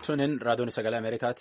Tuniin raadiyoon sagalee Ameerikaati.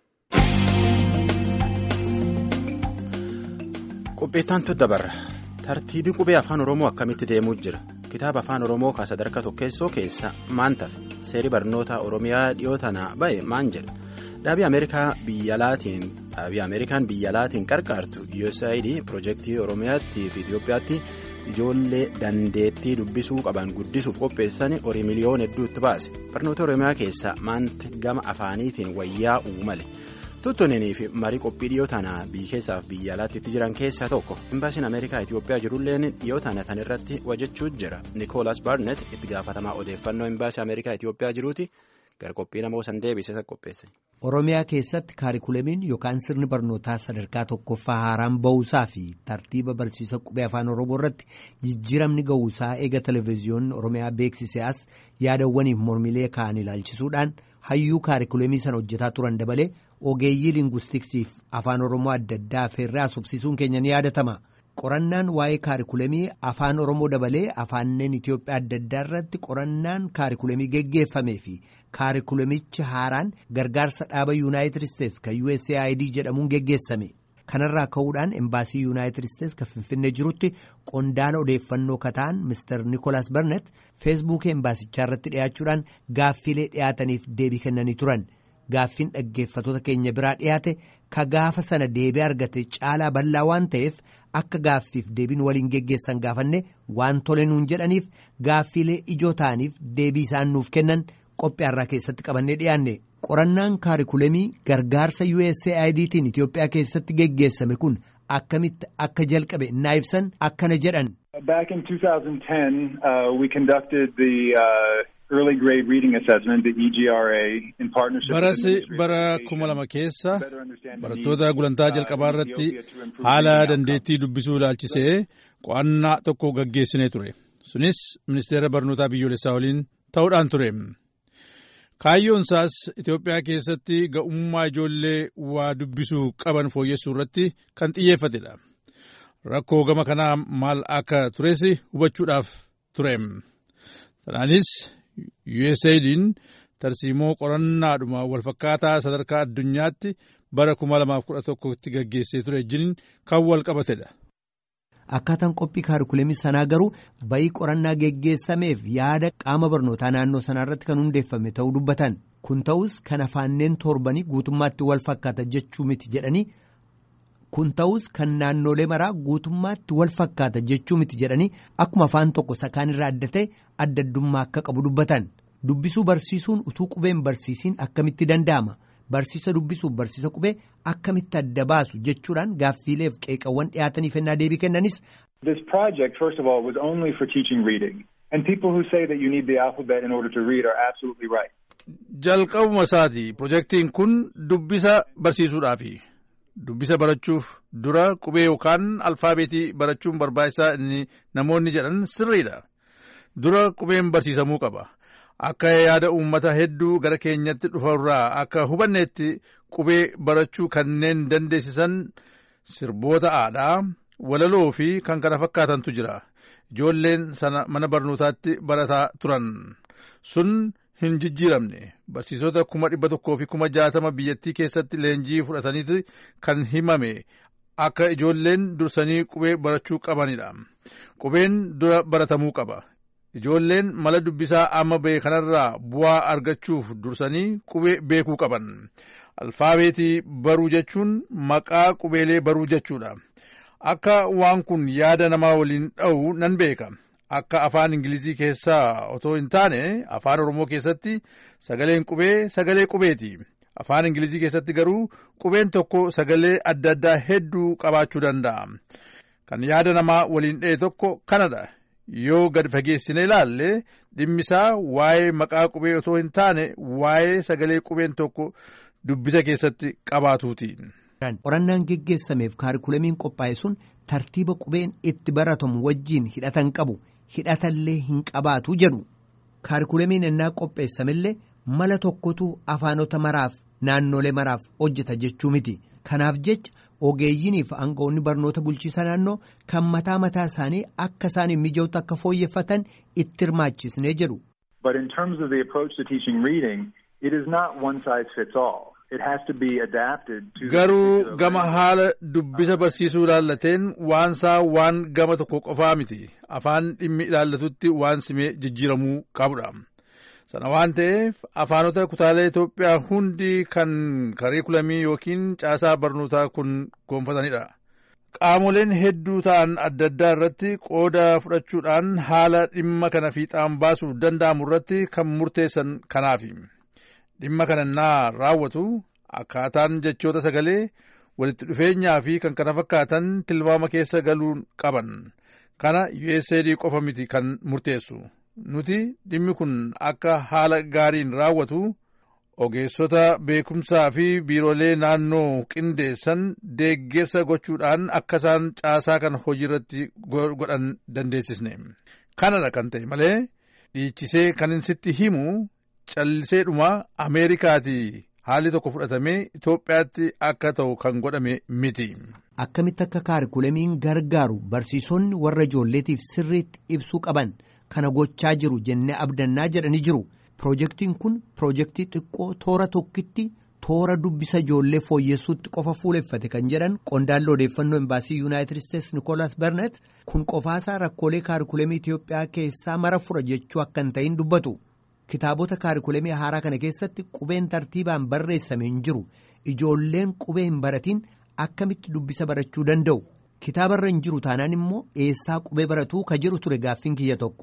Qopheettaan dabarra tartiibii qubee afaan Oromoo akkamitti deemuu jira kitaaba afaan Oromoo ka sadarkaa tokkeessoo keessa maan tafe seerii barnoota Oromiyaa dhiyoo tanaa ba'e maan jedha dhaabii Ameerikaa biyyalaatiin dhaabii Ameerikaan biyyalaatiin qarqaartu USAID piroojeektii Oromiyaatti fi Itoophiyaatti ijoollee dandeettii dubbisuu qaban guddisuuf qopheessan horii miliyoona hedduutti baase barnoota Oromiyaa keessa maanta gama afaaniitiin wayyaa uumale. tuttunanii fi marii qophii dhiyoo tanaa biyya keessaaf biyya alaatti itti jiran keessaa tokko imbaasiin ameerikaa itiyoophiyaa jirulleen dhiyoo tana tan irratti hojjechuu jira nikoolaas baarnet itti gaafatamaa odeeffannoo imbaasii ameerikaa itiyoophiyaa jiruuti gara qophii namoo san deebisee qopheesse. oromiyaa keessatti kaarikulamiin yookaan sirni barnootaa sadarkaa tokkoffaa haaraan ba'uusaa fi tartiiba barsiisa qubee afaan oromoo irratti jijjiiramni ga'uusaa eega televezyiyoonni oromiyaa beeksisee as yaadawwaniif mormilee ka'an ilaalchisuudhaan hayyuu kaarikulamii sana hojjetaa turan dabalee. ogeeyyii linguistiksiif afaan oromoo adda addaa affeerraa subsiisuun keenya ni yaadatama qorannaan waa'ee kaarikulamii afaan oromoo dabalee afaanneen itiyoophiyaa adda addaa irratti qorannaan kaarikulamii geggeeffamee fi kaarikulamichi haaraan gargaarsa dhaaba yuunaayitid isteetsi kan usaid jedhamuun geggeessame kanarraa ka'uudhaan embaasii yuunaayitid isteetsi kan finfinnee jirutti qondaala odeeffannoo kataan mister nikolaas barnet feesbuukii embaasichaa irratti dhiyaachuudhaan gaaffiilee dhiyaataniif deebii kennanii turan. Gaaffiin dhaggeeffatoota keenya biraa dhiyaate ka gaafa sana deebii argate caalaa bal'aa waan ta'eef akka gaaffiif deebiin waliin geggeessan gaafanne waan tole nuun jedhaniif gaaffiilee ijoo ta'aniif deebii isaan nuuf kennan qophiyaarraa keessatti qabannee dhiyaanne qorannaan kaarikulamii gargaarsa USAIDtiin Itiyoophiyaa keessatti geggeessame kun akkamitti akka jalqabe innaa ibsan akkana jedhan. Back in 2010 uh, we conducted the. Uh... Early grade reading assessment, the EGRA, in partnership Barasi bara kuma lama keessa barattoota gulantaa jalqabaa irratti haala dandeettii dubbisuu ilaalchisee qo'annaa tokko gaggeessinee ture. Sunis ministeera barnootaa biyyoolessaa waliin ta'uudhaan ture. Kaayyoon isaas Itoophiyaa keessatti ga'ummaa ijoollee waa dubbisuu qaban fooyyessuu irratti kan xiyyeeffatedha. Rakkoo gama kanaa maal akka tures hubachuudhaaf ture. Sanaanis USAID'n tarsiimoo qorannaadhuma walfakkaataa sadarkaa addunyaatti bara 2011tti gaggeessee ture wajjin kan wal qabatedha. Akkaataan qophii kaarikulamii sanaa garuu bayii qorannaa geggeessameef yaada qaama barnootaa naannoo sanaa irratti kan hundeeffame ta'uu dubbatan. Kun ta'us kan afaanneen torbanii guutummaatti wal fakkaata jechuu miti jedhanii kun ta'us kan naannolee maraa guutummaatti wal fakkaata jechuu miti jedhanii akkuma afaan tokko sakaan irraa adda ta'e adda addummaa akka qabu dubbatan dubbisuu barsiisuun utuu qubeen barsiisiin akkamitti danda'ama barsiisa dubbisuuf barsiisa qubee akkamitti adda baasu jechuudhaan gaaffiileef qeeqawwan dhiyaataniif ennaa deebii kennanis. This project first of all was only for teaching reading and people who say that you need the alphabet in order to read are absolutely right. Jalqabuma isaati pirojektiin kun dubbisa barsiisuudhaafi. Dubbisa barachuuf dura qubee yookaan alfaabeetii barachuun barbaachisaa inni namoonni jedhan sirriidha. Dura qubeen barsiisamuu qaba. Akka yaada uummata hedduu gara keenyatti dhufarraa akka hubanneetti qubee barachuu kanneen dandeessisan sirboota aadaa, walaloo fi kan kana fakkaatantu jira. Ijoolleen sana mana barnootaatti barataa turan. Sun hin jijjiiramne barsiisota kuma dhibba tokkoo fi kuma jaatama biyyattii keessatti leenjii fudhataniiti kan himame akka ijoolleen dursanii qubee barachuu qabanidha. Qubeen dura baratamuu qaba. Ijoolleen mala dubbisaa amma ba'e kanarraa bu'aa argachuuf dursanii qubee beekuu qaban. Alfaabeetii baruu jechuun maqaa qubeelee baruu jechuudha. Akka waan kun yaada namaa waliin dha'u nan beeka. Akka afaan Ingilizii keessaa otoo hin taane afaan Oromoo keessatti sagaleen qubee sagalee qubeeti. Afaan Ingilizii keessatti garuu qubeen tokko sagalee adda addaa hedduu qabaachuu danda'a. Kan yaada namaa waliin dha'e tokko kanadha. Yoo gad fageessine ilaalle dhimmisaa waa'ee maqaa qubee otoo hin taane waa'ee sagalee qubeen tokko dubbisa keessatti qabaatuuti. Qorannaan geggeessameef kaarikulamiin qophaa'e sun tartiiba qubeen itti baratamu wajjiin hidhatan qabu. hidhatallee hin qabaatu jedhu kaarikulamiin ennaa qopheessamillee mala tokkotu afaanota maraaf naannolee maraaf hojjeta jechuu miti kanaaf jecha ogeeyyiiniif aangawoonni barnoota bulchiisa naannoo kan mataa mataa isaanii akka isaan hin mijootu akka fooyyeffatan itti hirmaachisnee jedhu. But in terms of the approach to teaching reading, it is not one size fits all. It has to be adapted to. Garuu gama haala dubbisa barsiisuu ilaallateen waansaa waan gama tokko qofaa miti. Afaan dhimmi ilaallatutti waan simee jijjiiramuu qabudha. Sana waan ta'eef afaanota kutaalee Itoophiyaa hundi kan kariikulamii yookiin caasaa barnootaa kun gonfatanidha. Qaamoleen hedduu ta'an adda addaa irratti qooda fudhachuudhaan haala dhimma kana fiixaan baasuu danda'amu irratti kan murteessan kanaafi. Dhimma kana naa raawwatu akkaataan jechoota sagalee walitti dhufeenyaa fi kan kana fakkaatan tilmaama keessa galuu qaban. Kana USAID qofa miti kan murteessu. Nuti dhimmi kun akka haala gaariin raawwatu ogeessota beekumsaa fi biiroolee naannoo qindeessan deeggarsa gochuudhaan akka isaan caasaa kana hojiirratti godhan dandeessisne. Kanadha kan ta'e malee dhiichisee kan inni sitti himu calliseedhuma Ameerikaatii haalli tokko fudhatamee Itoophiyaatti akka ta'u kan godhame miti. Akkamitti akka kaarikulamiin gargaaru barsiisonni warra ijoolleetiif sirriitti ibsuu qaban kana gochaa jiru jennee abdannaa jedhanii jiru. Pirojektiin kun pirojektii xiqqoo toora tokkitti toora dubbisa ijoollee fooyyessuutti qofa fuuleffate kan jedhan qondaalli odeeffannoo imbaasii yuunaayitid isteetsi Nikolaas Bernet kun qofaasaa rakkoolee kaarikulamii Itoophiyaa keessaa mara fura jechuu akka hin ta'in dubbatu. Kitaabota kaarikulamii haaraa kana keessatti qubeen tartiibaan barreessame hin jiru. Ijoolleen qubee hin baratiin akkamitti dubbisa barachuu danda'u? Kitaabarra hin jiru taanaan immoo eessaa qubee baratuu ka jedhu ture gaaffiin kiyya tokko.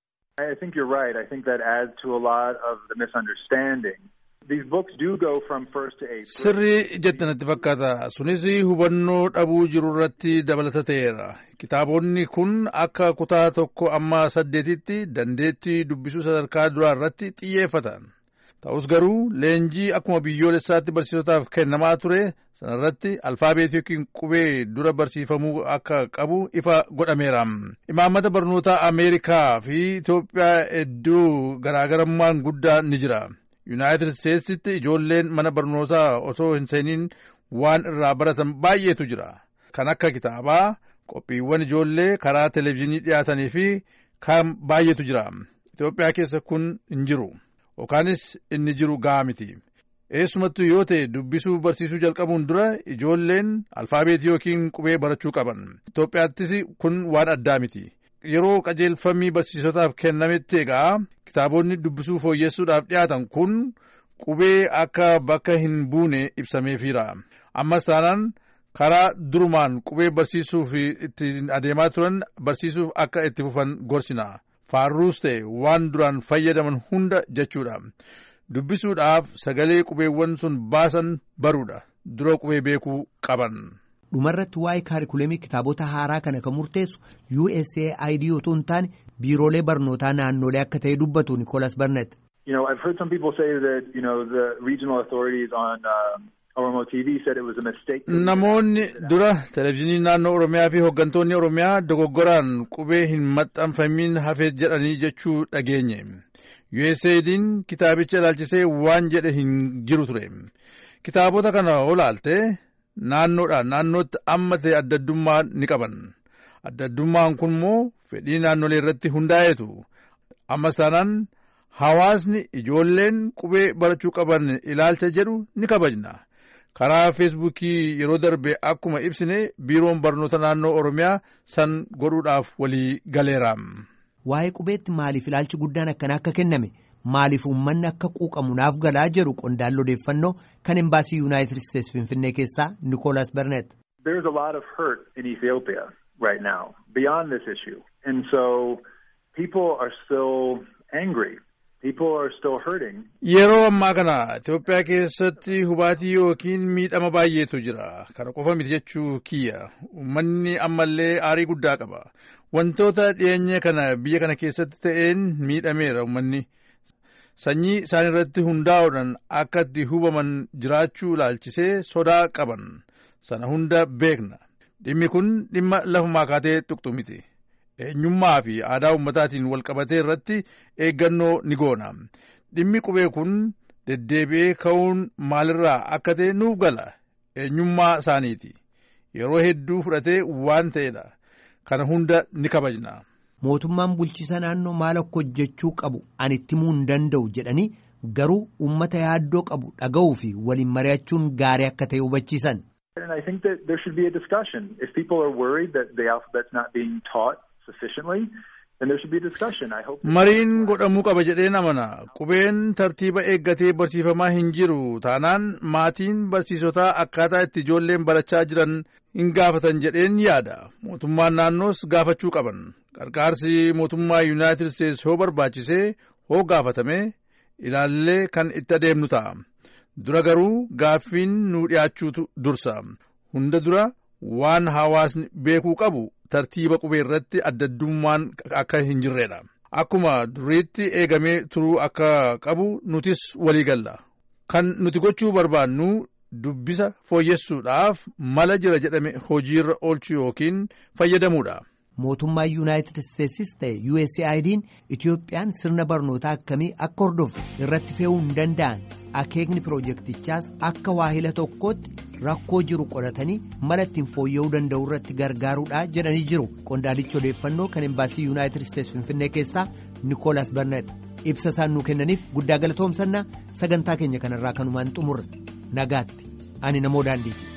I think you're right. I think that adds to a lot of the misunderstanding. These books do go from first to eighth grade. Sirrii jettanatti fakkaata. Sunis hubannoo dhabuu jiru irratti dabalata ta'eera. Kitaabonni kun akka kutaa tokko amma saddeetitti dandeettii dubbisuu sadarkaa duraa irratti xiyyeeffatan. Ta'us garuu leenjii akkuma biyyoolessaatti barsiisotaaf kennamaa ture sanarratti alfaabeetii yookiin qubee dura barsiifamuu akka qabu ifa godhameera. Imaammata barnootaa Ameerikaa fi Itoophiyaa hedduu garaagarummaan guddaa ni jira. Yuunaayitid Isteetsitti ijoolleen mana barnootaa otoo hin seeniin waan irraa baratan baay'eetu jira. Kan akka kitaabaa, qophiiwwan ijoollee karaa televezyiinii dhiyaatanii fi kan baay'eetu jira. Itoophiyaa keessa kun hin jiru. Yookaanis inni jiru gahaa miti. Eessumattuu yoo ta'e dubbisuu barsiisuu jalqabuun dura ijoolleen alfaabeetii yookiin qubee barachuu qaban. Itoophiyaattis kun waan addaa miti. Yeroo qajeelfamii barsiisotaaf kennametti egaa kitaabonni dubbisuu fooyyessuudhaaf dhiyaatan kun qubee akka bakka hin buune ibsameefiira. Ammas taanaan karaa durumaan qubee barsiisuuf itti adeemaa turan barsiisuuf akka itti fufan gorsina. Faarruus ta'e waan duraan fayyadaman hunda jechuudha. Dubbisuudhaaf sagalee qubeewwan sun baasan baruudha. Dura qubee beekuu qaban. Dhumarratti waa'ee kaarikulamii kitaabota haaraa kana kan murteessu USAID otoo hin taane biiroolee barnootaa naannolee akka ta'e dubbatu Nikolaas Barnet. You know, I've heard some people say that, you know, the regional authorities on um, Oromo TV said it was a mistake. Namoonni dura televezyiinii naannoo Oromiyaa fi hooggantoonni Oromiyaa dogoggoraan qubee hin maxxanfamiin hafee jedhanii jechuu dhageenye. USAID'n kitaabicha ilaalchisee waan jedhe hin jiru ture. Kitaabota kana olaalte naannoodhaan naannootti amma ta'e adda addummaa ni qaban. Adda addummaan kun immoo fedhii naannolee irratti hundaa'eetu. Ammas taanaan hawaasni ijoolleen qubee barachuu qaban ilaalcha jedhu ni kabajna. Karaa feesbuukii yeroo darbe akkuma ibsine biiroon barnoota naannoo Oromiyaa san godhuudhaaf walii galeera. Waa'ee qubeetti maaliif ilaalchi guddaan akkanaa akka kenname maaliif uummanni akka quuqamu naaf galaa jedhu qondaalli odeeffannoo kan embaasii yuunaayitid isteetsi finfinnee keessaa Nikolaas Bernet. There's a lot of hurt in Ethiopia right now beyond this issue. And so people are still angry. People are still hurting. Yeroo ammaa kana Itoophiyaa keessatti hubaatii yookiin miidhama baay'eetu jira. Kana qofa miti jechuu kiyya. Uummanni ammallee aarii guddaa qaba. Wantoota dhiyeenya kana biyya kana keessatti ta'een miidhameera uummanni. Sanyii isaan irratti hundaa'uudhaan akka itti hubaman jiraachuu ilaalchisee sodaa qaban. Sana hunda beekna. Dhimmi kun dhimma lafumaa kaatee tuqxu miti. eenyummaa fi aadaa uummataatiin wal qabatee irratti eeggannoo ni goona. Dhimmi qubee kun deddeebi'ee ka'uun maalirraa akka ta'e nuuf gala. Eenyummaa isaaniiti. Yeroo hedduu fudhatee waan ta'edha. Kana hunda ni kabajna. Mootummaan bulchiisa naannoo maal akka hojjechuu qabu ani itti himuu hin danda'u jedhanii garuu uummata yaaddoo qabu dhaga'uu fi waliin mari'achuun gaarii akka ta'e hubachiisan. And I think that there should be a discussion. If people are worried that the alphabet's not being taught sufficiently, then there should be a discussion. I hope. Mariin godhamuu qaba jedheen amana. Qubeen tartiiba eeggatee barsiifamaa hin jiru taanaan maatiin barsiisotaa akkaataa itti ijoolleen barachaa jiran hin gaafatan jedheen yaada. Mootummaan naannoos gaafachuu qaban. Qarqaarsi mootummaa Yuunaayitid Isteets hoo barbaachisee hoo gaafatame ilaallee kan itti adeemnu ta'a. Dura garuu gaaffiin nu dhiyaachuutu dursa. Hunda dura waan hawaasni beekuu qabu tartiiba qubee irratti addaddummaan akka hin jirredha. Akkuma duriitti eegamee turuu akka qabu nutis walii galla. Kan nuti gochuu barbaannu dubbisa fooyyessuudhaaf mala jira jedhame hojiirra oolchuu yookiin fayyadamuudha. Mootummaa Yuunaayitid Isteetsis ta'e USAID'n Itoophiyaan sirna barnootaa akkamii akka hordoftu irratti fe'uu hin danda'an akeekni piroojeektichaas akka waahila tokkootti rakkoo jiru qoratanii mala ittiin fooyya'uu danda'u irratti gargaaruudha jedhanii jiru. Qondaalichi odeeffannoo kan embaasii Yuunaayitid Isteets Finfinnee keessaa Nikoolaas Barnet ibsa isaan nuu kennaniif guddaa galatoomsannaa sagantaa keenya kanarraa kanumaan xumurre nagaatti ani namoo daandiiti.